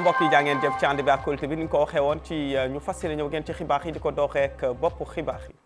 mbokk yi jaa ngeen jëf ci ànd bi ak Kóolute bi ni ñu ko waxee woon ci ñu fas yéene ñëw ngeen ci xibaar yi di ko doxee ak bopp xibaar yi.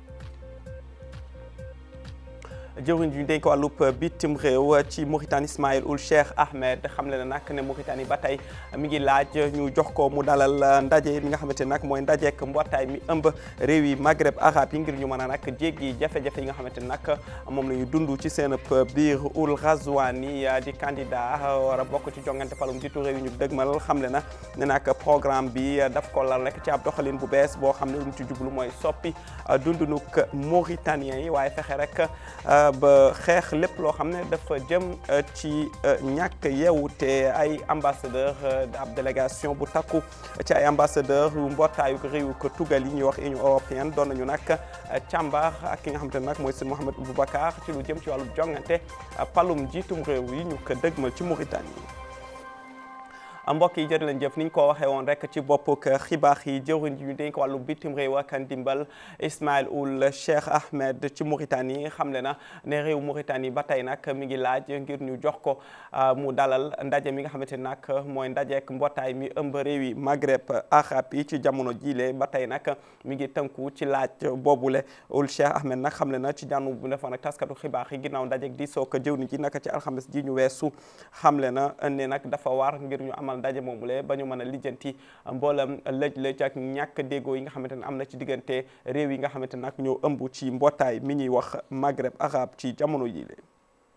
jëwriñ ji ñu dénk wàllub bitim réew ci Mauritanie Ismaïl Ould Cheikh Ahmed xam le na nag ne Mauritanie ba tey mi ngi laaj ñu jox ko mu dalal ndaje mi nga xamante ne nag mooy ndajeek mbootaay mi ëmb réew yi Maghreb arabe yi ngir ñu mën a nag jéggi jafe-jafe yi nga xamante ne nag moom la ñu dund ci seen biir Ould Ghazouani di candidat war a bokk ci jongante palum jiitu réew yi ñu dëgmal xam le na ne nag programme bi daf ko lal rek ci ab doxalin bu bees boo xam ne lu mu ci jublu mooy soppi dundunuk Mauritaniens yi waaye fexe rek ba xeex lépp loo xam ne dafa jëm ci ñàkk yeewute ay ambassadeur ab délégation bu takku ci ay ambassadeur yu mbootaayu réew ko tugal yi ñuy wax Union européenne doon nañu nag càmbar ak ki nga xamante ne nag mooy sëñ Mohamed Boubacar ci lu jëm ci wàllu jongante palum jiitum réew yi ñu ko dëgmal ci Mauritanie mbokk yi jërë leen jëf ni ñu ko waxee woon rek ci bopp xibaar yi jëwriñ ji ñu dénk wàllu bitim réew ak ndimbal Ismaïl Ould Cheikh Ahmed ci Mauritanie xamle na ne réew Mauritanie ba tey nag mi ngi laaj ngir ñu jox ko mu dalal ndaje mi nga xamante ne nag mooy ndajeek mbootaay mi ëmb réew yi Maghreb arabe yi ci jamono jiile ba tey nag mi ngi tënku ci laaj boobule Ould Cheikh Ahmed nag xamle na ci jànnu bu defoon ak taskatu xibaar yi ginnaaw ndajeek di soog jëwriñ ji naka ci alxames ji ñu weesu xamle na ne nag dafa war ngir ñu amal ndaje moomule ba ñu mën a lijjanti mboolam lëj-lëj ak ñàkk déggoo yi nga xamante ne am na ci diggante réew yi nga xamante ne nag ñoo ëmb ci mbootaay mi ñuy wax Maghreb arabe ci jamono yi le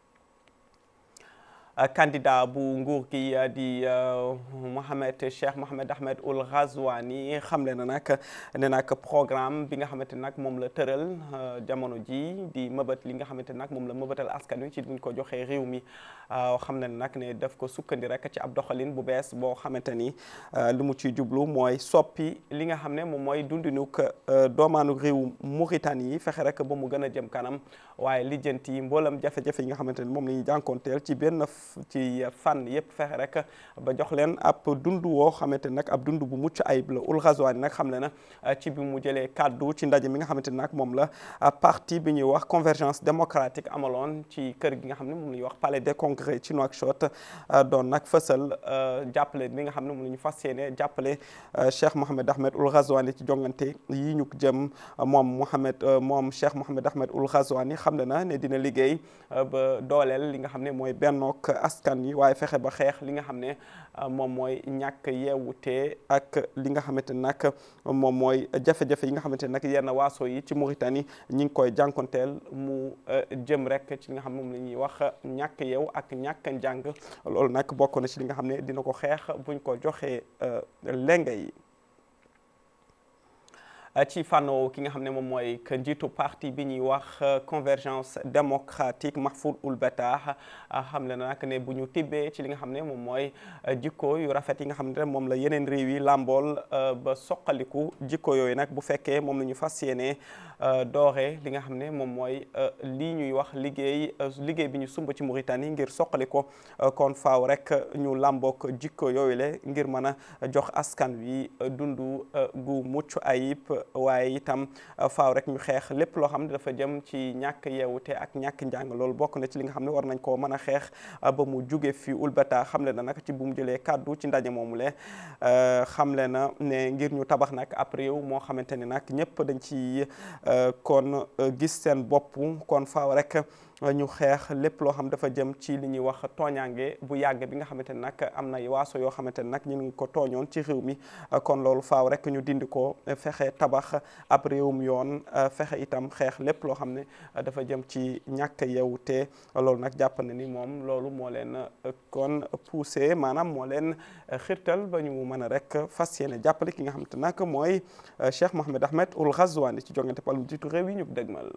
candidat bu nguur gi di Mohamed Cheikh Mohamed Ahmed Ould Ghazouani xamle na nag ne nag programme bi nga xamante ne nag moom la tëral jamono ji di mëbët li nga xamante ne nag moom la mëbëtal askan wi ci buñ ko joxee réew mi xam ne nag ne daf ko sukkandi rek ci ab doxalin bu bees boo xamante ni li mu ciy jublu mooy soppi li nga xam ne moom mooy dundinuk doomaanu réew Mauritanie yi fexe rek ba mu gën a jëm kanam waaye lijjanti mboolam jafe-jafe yi nga xamante ni moom la ñuy jànkoonteel ci benn ci fànn yëpp fexe rek ba jox leen ab dund woo xamante ne nag ab dund bu mucc ayib la Ould Ghazouani nag xam le na ci bi mu jëlee kàddu ci ndaje mi nga xamante ne nag moom la parti bi ñuy wax convergence démocratique amaloon ci kër gi nga xam ne moom la ñuy wax palais des congrès ci Nouakchott doon nag fësal jàppale bi nga xam ne moom la ñu fas yéene jàppale Cheikh Mohamed Ahmed Ould Ghazouani ci jongante yi ñu jëm moom Mohamed moom Cheikh Mohamed Ahmed Ould Ghazouani xam le na ne dina liggéey ba dooleel li nga xam ne mooy bennook askan yi waaye fexe ba xeex li nga xam ne moom mooy ñàkk yeewute ak li nga xamante ne nag moom mooy jafe-jafe yi nga xamante ne nag yenn waaso yi ci Mauritanie ñi ngi koy jànkonteel mu jëm rek ci li nga xam ne moom la ñuy wax ñàkk yeew ak ñàkk njàng loolu nag bokk na ci li nga xam ne dina ko xeex buñ ko joxee lenga yi ci fànn ki nga xam ne moom mooy que njiitu parti bi ñuy wax convergence démocratique Mahfoud Ould Battah xam le na nag ne bu ñu tibbee ci li nga xam ne moom mooy jikko yu rafet yi nga xam ne moom la yeneen réew yi làmbool ba soqaliku jikko yooyu nag bu fekkee moom la ñu fas yéene doore li nga xam ne moom mooy lii ñuy wax liggéey liggéey bi ñu sumb ci Mauritanie ngir soqali ko kon faaw rek ñu làmbook jikko yooyu le ngir mën a jox askan wi dundu gu mucc ayib waaye itam faaw rek ñu xeex lépp loo xam ne dafa jëm ci ñàkk yeewute ak ñàkk njàng loolu bokk na ci li nga xam ne war nañ koo mën a xeex ba mu jóge fi Ould Battah xamle na nag ci bu mu jëlee kàddu ci ndaje moomu le xamle na ne ngir ñu tabax nag ab réew moo xamante ne nag ñëpp dañ ci kon gis seen bopp kon faaw rek ñu xeex lépp loo xam dafa jëm ci li ñuy wax tooñaange bu yàgg bi nga xamante ne nag am na waaso yoo xamante ne nag ñu ngi ko tooñoon ci réew mi kon loolu faaw rek ñu dindi ko fexe tabax ab réewum yoon fexe itam xeex lépp loo xam ne dafa jëm ci ñàkk yewute loolu nag jàpp na ni moom loolu moo leen kon poussé maanaam moo leen xirtal ba ñu mën a rek fas yéene jàppale ki nga xamante nag mooy Cheikh Mohamed Ahmed Ould Ghazouani ci jongante palum jiitu réew yi ñu dëgmal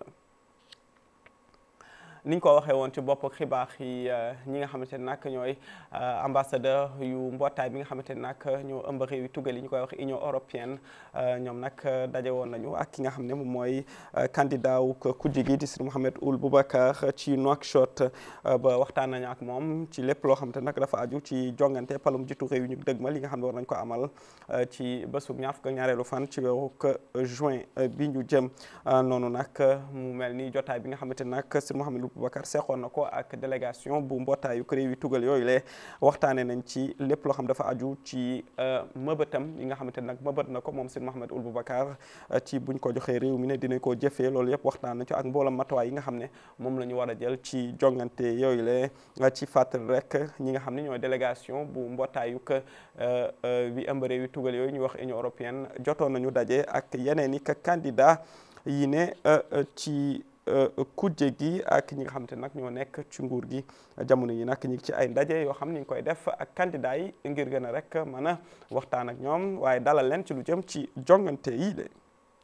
ni ñu ko waxee woon ci bopp xibaar yi ñi nga xamante ne nag ñooy ambassadeur yu mbootaay bi nga xamante ne nag ñoo ëmb réew yi tugal yi ñu koy wax Union européenne ñoom nag daje woon nañu ak ki nga xam ne moom mooy candidat wu kujje gi di Sir Mohamed Ould Boubacar ci Nouakchott ba waxtaan nañu ak moom ci lépp loo xamante nag dafa aju ci jongante palum jiitu réew yi ñu dëgmal yi nga xam ne war nañ ko amal ci bésub ñaar fukk ak ñaareelu fan ci weeru juin bi ñu jëm noonu nag mu mel ni jotaay bi nga xamante nag Sir Mohamed Boubacar seqoon na ko ak délégation bu mbootaayu réew yi tugal yooyu le waxtaanee nañ ci lépp loo xam dafa aju ci mëbëtam yi nga xamante ne nag mëbët na ko moom Seydi Mouhamed Ould Boubacar ci buñ ko joxee réew mi ne dinañ koo jëfee loolu yëpp waxtaan na ci ak mboolam matuwaay yi nga xam ne moom la ñu war a jël ci jongante yooyu le ci fàttali rek ñi nga xam ne ñooy délégation bu mbootaayu bi ëmb réew yi tugal yooyu ñu wax Union européenne jotoon nañu daje ak yeneen i candidat yi ne ci kujje gi ak ñi nga xamante nag ñoo nekk ci nguur gi jamono yi nag ñu ngi ci ay ndaje yoo xam ne ñu ngi koy def ak candidat yi ngir gën a rek mën a waxtaan ak ñoom waaye dalal leen ci lu jëm ci jongante yi de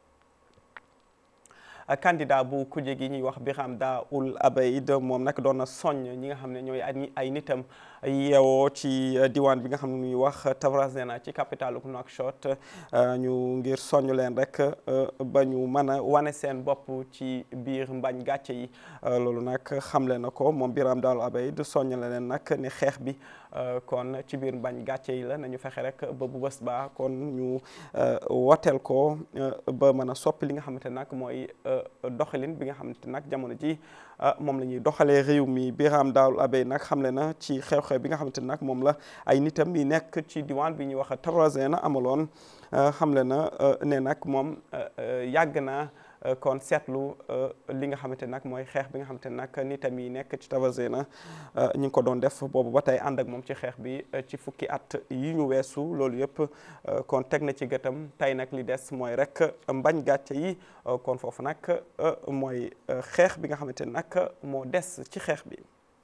candidat bu kujje gi ñuy wax Birame Da Ould Abeid moom nag doon na soññ ñi nga xam ne ñooy ay nitam yeewoo ci diwaan bi nga xam ne ñuy wax Tavrazena ci capitalu Nouakchott ñu ngir soññ leen rek ba ñu mën a wane seen bopp ci biir mbañ gàcce yi loolu nag xamle na ko moom Birame Da Ould Abeid soññ la leen nag ni xeex bi kon ci biir mbañ gàcce yi la nañu fexe rek ba bu bés ba kon ñu woteel ko ba mën a soppi li nga xamante nag mooy doxalin bi nga xamante nag jamono ji moom la ñuy doxalee réew mi Birame Da Ould Abeid nag xamle na ci xew-xew bi nga xamante nag moom la ay nitam yi nekk ci diwaan bi ñuy wax Tavrazena amaloon xamle na ne nag moom yàgg na kon seetlu li nga xamante nag mooy xeex bi nga xamante nag nitam yi nekk ci Tavrazena ñu ngi ko doon def boobu ba tey ànd ak moom ci xeex bi ci fukki at yi ñu weesu loolu yëpp kon teg na ci gëtam tey nag li des mooy rek mbañ gàcce yi kon foofu nag mooy xeex bi nga xamante nag moo des ci xeex bi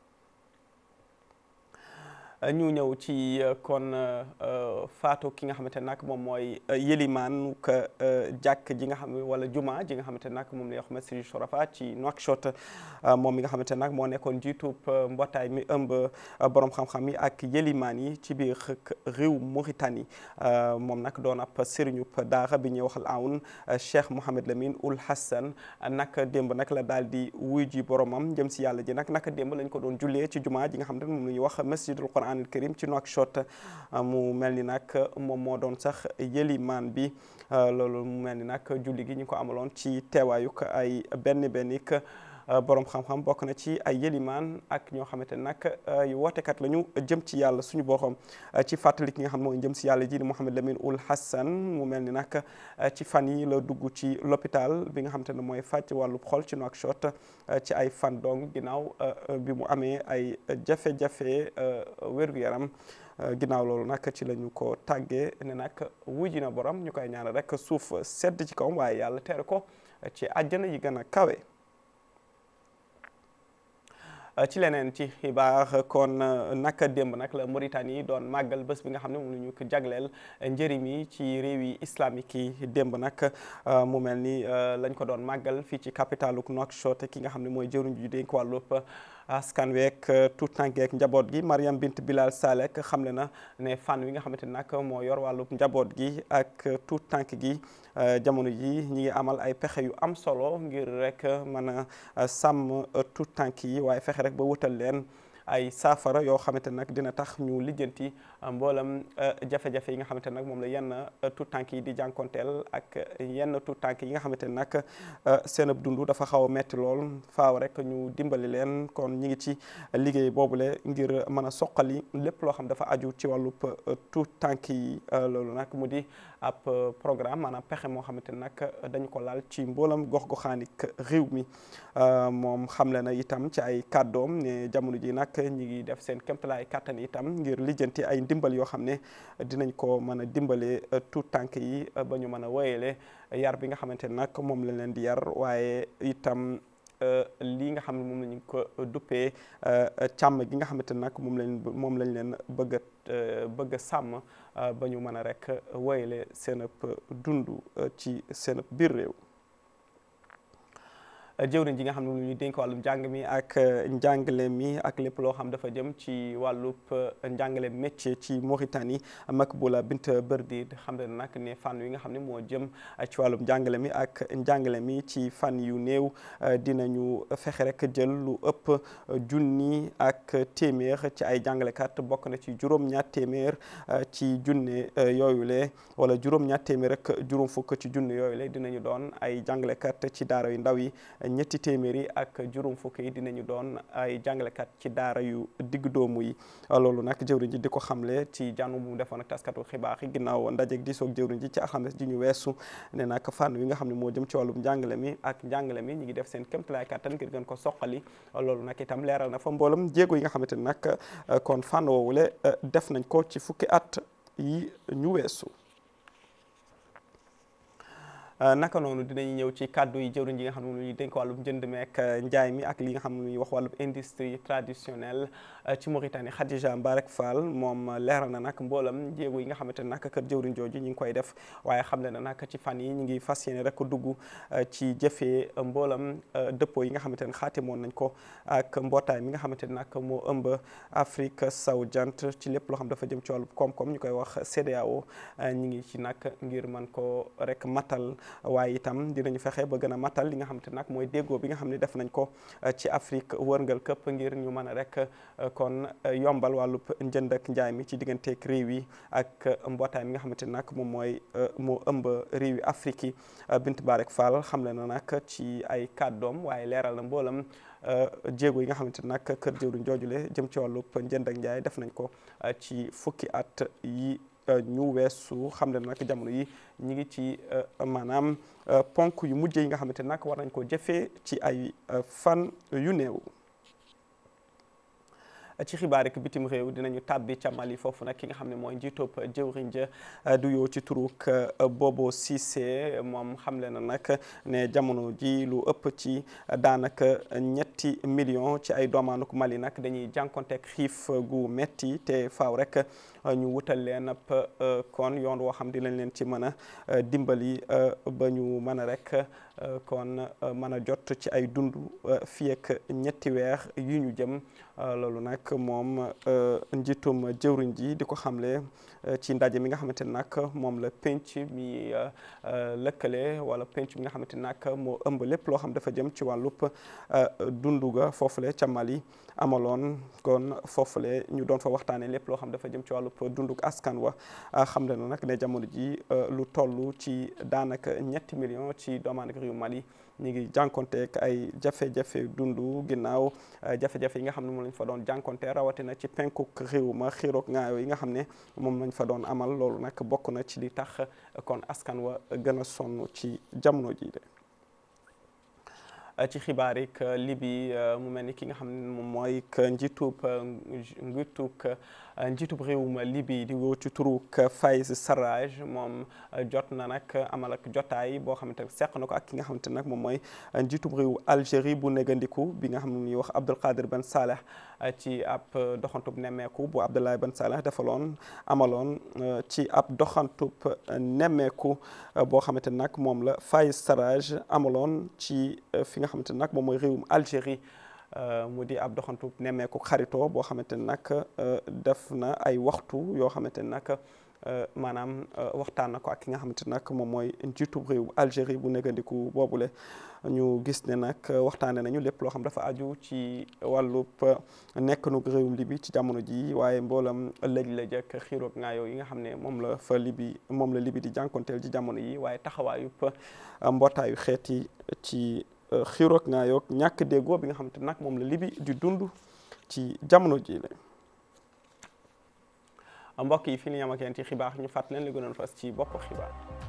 ñu ñëw ci kon faatu ki nga xamante nag moom mooy yëlimaan ka jàkk ji nga xam wala juma ji nga xamante nag moom la wax Masjid Shurafa ci Nouakchott moom mi nga xamante nag moo nekkoon jiitub mbootaay mi ëmb borom xam-xam yi ak yëlimaan yi ci biir réew Mauritanie moom nag doon ab sëriñub daara bi ñuy waxal awn Cheikh Mouhamed Lamine Ould Hassan nag démb nag la daal di wuy ji boromam jëm si yàlla ji nag naka démb lañ ko doon jullee ci juma ji nga xamante ne moom la ñuy wax Masjidul Quran al karim ci Nouakchott mu mel ni nag moom moo doon sax yëlimaan bi loolu mu mel ni nag julli gi ñu ko amaloon ci teewaayuk ay benn bennik borom xam-xam bokk na ci ay yëlimaan ak ñoo xamante ne nag yu wootekat la ñu jëm ci yàlla suñu borom ci fàttali ki nga xam mooy jëm si yàlla ji di Mouhamed Lamine Ould Hassan mu mel ni nag ci fan yi la dugg ci l'hôpital bi nga xamante ne mooy fàcc wàllu xol ci Nouakchott ci ay fan dong ginnaaw bi mu amee ay jafe-jafe wér-gu-yaram ginnaaw loolu nag ci la ñu ko tàggee ne nag wujji na borom ñu koy ñaanal rek suuf sedd ci kawam waaye yàlla tere ko ci àjjana yi gën a kawe. ci leneen ci xibaar kon naka démb nag la Mauritanie doon màggal bés bi nga xam ne moom la ñu ko jagleel njëriñ yi ci réew yi islamique yi démb nag mu mel ni lañ ko doon màggal fii ci capitalu Nouakchott ki nga xam ne mooy jëruñ ju dénk wàllub askan week tout tànk ak njaboot gi Mariam Bint Bilal Salek xamle na ne fànn wi nga xamante nag moo yor wàllub njaboot gi ak tout tànk gi jamono ji ñi ngi amal ay pexe yu am solo ngir rek mën a sàmm tout tànk yi waaye fexe rek ba wutal leen ay saafara yoo xamante nag dina tax ñu lijjanti mboolam jafe-jafe yi nga xamante nag moom la yenn tout tànk yi di jànkonteel ak yenn tout tànk yi nga xamante ne nag seen ab dund dafa xaw a metti lool faaw rek ñu dimbali leen kon ñi ngi ci liggéey boobule ngir mën a soqali lépp loo xam dafa aju ci wàllub tout tànk yi loolu nag mu di ab programme maanaam pexe moo xamante ne nag dañu ko laal ci mboolam gox-goxaanik réew mi moom xamle na itam ci ay kàddoom ne jamono ji nag ñi ngi def seen kéemtalaay kàttan itam ngir lijjanti ay ndimbal yoo xam ne dinañ ko mën a dimbale tout tànk yi ba ñu mën a wéyale yar bi nga xamante ne nag moom lañ leen di yar waaye itam lii nga xam ne moom la ñu ko duppee càmm gi nga xamante ne nag moom lañ moom lañ leen bëgg a bëgg a sàmm ba ñu mën a rek wéyale seen ëpp dund ci seen ëpp biir réew jëwriñ ji nga xam ne lu ñu dénk wàllum njàng mi ak njàngale mi ak lépp loo xam dafa jëm ci wàllub njàngale métier ci Mauritanie Makboula Bint Berdi xam ne nag ne fànn yi nga xam ne moo jëm ci wàllum njàngale mi ak njàngale mi ci fànn yu néew dinañu fexe rek jël lu ëpp junni ak téeméer ci ay jàngalekat bokk na ci juróom-ñaar téeméer ci junne yooyu le wala juróom-ñaar téeméer rek juróom fukk ci junne yooyu le dinañu doon ay jàngalekat ci daara yu ndaw yi ñetti téeméeri ak juróom fukk yi dinañu doon ay jàngalekat ci daara yu digg doomu yi loolu nag jëwriñ ji di ko xamle ci jànnu bu mu defoon ak taskatu xibaar yi ginnaaw ndajeeg di soog jëwriñ ji ci alxames ji ñu weesu ne nag fànn wi nga xam ne moo jëm ci wàllum njàngale mi ak njàngale mi ñu ngi def seen kéemtalaay kattan ngir gën ko soqali loolu nag itam leeral na fa mboolam jéego yi nga xamante ne nag kon fànn woowule def nañ ko ci fukki at yi ñu weesu naka noonu dinañu ñëw ci kàddu yi jëwriñ ji nga xam ne ñuy dénk wàllum njënd meek njaay mi ak li nga xam ne ñuy wax wàllum industrie traditionnelle ci Mauritanie Khadija Mbarek Fall moom leeral na nag mboolam jéego yi nga xamante ne nag kër jëwriñ jooju ñu ngi koy def waaye xam le na nag ci fan yi ñu ngi fas yéene rek dugg ci jëfee mboolam dëppoo yi nga xamante ne xaatimoon nañ ko ak mbootaay mi nga xamante ne nag moo ëmb Afrique sowu jant ci lépp loo xam dafa jëm ci wàllu koom-koom ñu koy wax CEDEAO ñu ngi ci nag ngir mën ko rek matal waaye itam dinañu fexe ba gën a matal li nga xamante nag mooy déggoo bi nga xam ne def nañ ko ci Afrique wërngal këpp ngir ñu mën a rek kon yombal wàllub njënd ak njaay mi ci digganteeg réew yi ak mbootaay mi nga xamante nag moom mooy moo ëmb réew yi Afrique yi Bint Barek Fall xamle na nag ci ay kàddoom waaye leeral na mboolam jéego yi nga xamante nag kër jëwriñ joojule jëm ci wàllub njënd ak njaay def nañ ko ci fukki at yi ñu weesu xam ne nag jamono yi ñi ngi ci maanaam ponk yu mujj yi nga xamante nag war nañ ko jëfee ci ay fan yu néew ci xibaar rek bitim réew dinañu tàbbi ca Mali foofu nag ki nga xam ne mooy njiitoob jëwriñ ja du yoo ci turuk Bobo Cissé moom xamle na nag ne jamono ji lu ëpp ci daanaka ñetti million ci ay doomaanuk Mali nag dañuy jànkonteeg xiif gu metti te faaw rek ñu wutal leen ab kon yoon woo xam dinañ leen ci mën a dimbali ba ñu mën a rek kon mën a jot ci ay dund fii ak ñetti weer yu ñu jëm loolu nag moom njiitum jëwriñ ji di ko xamle ci ndaje mi nga xamante ne nag moom la penc mi lëkkale wala penc mi nga xamante ne nag moo ëmb lépp loo xam dafa jëm ci wàllub dundu ga foofule ca Mali amaloon kon foofule ñu doon fa waxtaanee lépp loo xam dafa jëm ci wàllub dunduk askan wa xam le na nag ne jamono ji lu toll ci daanaka ñetti million ci doomaandak réew Mali ñu ngi jànkonteek ay jafe-jafe dundu ginnaaw jafe-jafe yi nga xam ne moom lañ fa doon jànkonte rawatina ci penkuk réew ma xiiroog ngaayoo yi nga xam ne moom lañ fa doon amal loolu nag bokk na ci li tax kon askan wa gën a sonn ci jamono ji de ci xibaar yi Libi mu mel ni ki nga xam ne moom mooy njiitub njiitub njiitub réewum Libi di woo ci turuk Fayez Sarraj moom jot na nag amal ak jotaay boo xamante ne seq na ko ak ki nga xamante ne nag moom mooy njiitub réew Algérie bu négandiku bi nga xam ne ñuy wax Abdelkader Ben Saleh ci ab doxantub nemmeeku bu Abdoulaye Ben Saleh defaloon amaloon ci ab doxantub nemmeeku boo xamante ne nag moom la Fayez Sarraj amaloon ci fi nga xamante ne nag moom mooy réewum Algérie mu di ab doxantu nemmeeku xaritoo boo xamante ne nag def na ay waxtu yoo xamante ne nag maanaam waxtaan na ko ak ki nga xamante ne nag moom mooy njiitub réew Algérie bu négandiku boobule ñu gis ne nag waxtaane nañu lépp loo xam dafa aju ci wàllub nekk nu réewum Libi ci jamono ji waaye mboolam lëj-lëj ak xiiroog ngaayoo yi nga xam ne moom la fa Libi moom la Libi di jànkonteel ci jamono yi waaye taxawaayub mbootaayu xeet yi ci xiiroog ngaayoog ñàkk déggoo bi nga xamante nag moom la Libi di dund ci jamono ji la mbokk yi fi ñu yam ak yéen ci xibaar ñu fàtt leen li gënoon fas ci bopp xibaar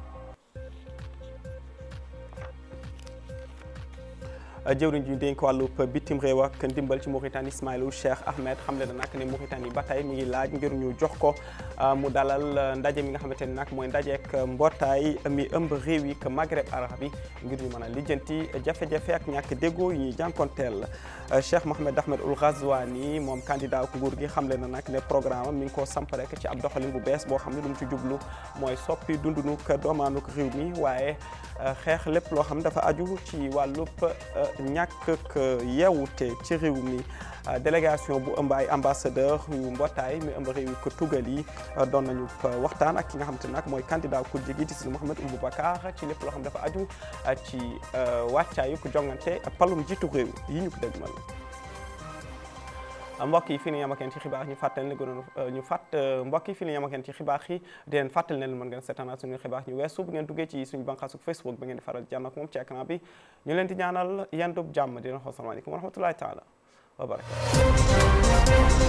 jëwriñ ji dénk wàllub bitim réew ak ndimbal ci Mauritanie Ismaïla Cheikh Ahmed xam le na nag ne Mauritanie ba tey mi ngi laaj ngir ñu jox ko mu dalal ndaje mi nga xamante ne nag mooy ndajeek mbootaay mi ëmb réew yi que Maghreb arab yi ngir ñu mën a lijjanti jafe-jafe ak ñàkk déggoo yi ñuy jànkonteel Cheikh Mohamed Ahmed Ould Ghazouani moom candidat ku nguur gi xam le na nag ne programme mi ngi ko samp rek ci ab doxalin bu bees boo xam ne lu mu ci jublu mooy soppi dundunuk doomaanuk réew mi waaye xeex lépp loo xam dafa aju ci wàllub ñàkk yeewute ci réew mi délégation bu ëmb ay ambassadeur yu mbootaay mi ëmb réew yi ko tugal yi doon nañu waxtaan ak ki nga xam te nag mooy candidat ku jigi di si Mouhamed Ould Boubacar ci lépp loo xam dafa aju ci wàccaayu ko jongante palum jiitu réew yi ñu ko dégmal mbokk yi fii ni yamakeen ci xibaar ñu fàttali ne gënoon ñu fàtt mbokk yi fii ni yamakeen ci xibaar yi di leen fàttali ne leen mën ngeen seetaan suñu xibaar ñu weesu bu ngeen duggee ci suñu bànqaasu Facebook ba ngeen di faral jànn ak moom ci écran bi ñu leen di ñaanal yendub jàmm di leen xool salaamaaleykum wa rahmatullahi taala wa barakatu